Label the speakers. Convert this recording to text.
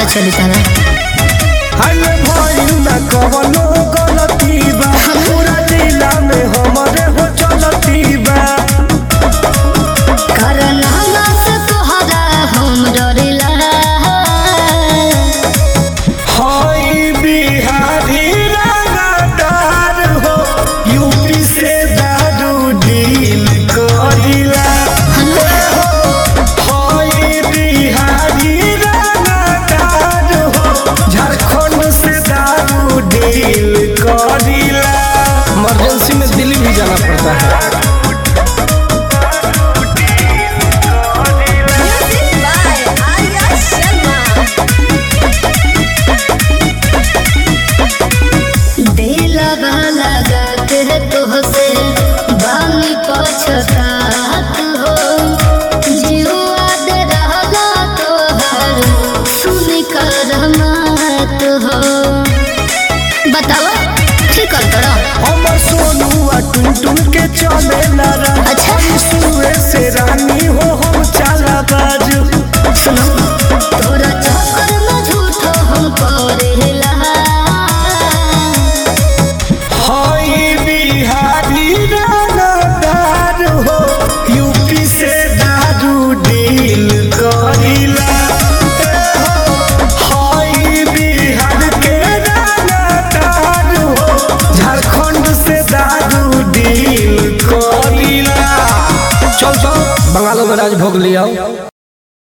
Speaker 1: चली तारा
Speaker 2: हल भइल ना कवनो गलती बा पूरा जिला में हमरे हो चलती बा
Speaker 1: करनामा से तोहरा हम डरिला
Speaker 2: हई बिहारी रंगदार हो यूपी से दारू डील करिला हई बिहारी रंगदार हो झारखंड से दारू डील करिला इमरजेंसी में दिल्ली भी जाना पड़ता है
Speaker 1: दिलवा लगत है तोहसे बानी पछतात हो जीवा दे रहला तोहर सुनी कर मत हो बतावा ठीक कर तोरा
Speaker 2: हमर सोनुआ टुन टुन के चले नारा
Speaker 1: अच्छा।
Speaker 2: सुए से रानी हो हम चाला बाजू
Speaker 1: सुनो तोरा चक्कर में झूठो हम करेला
Speaker 2: हई बिहारी रानादार हो यूपी से दारू डील करिला हई बिहार के रानादार हो झारखंड से दारू डील करिला चल चल बंगालों में राज भोग लिया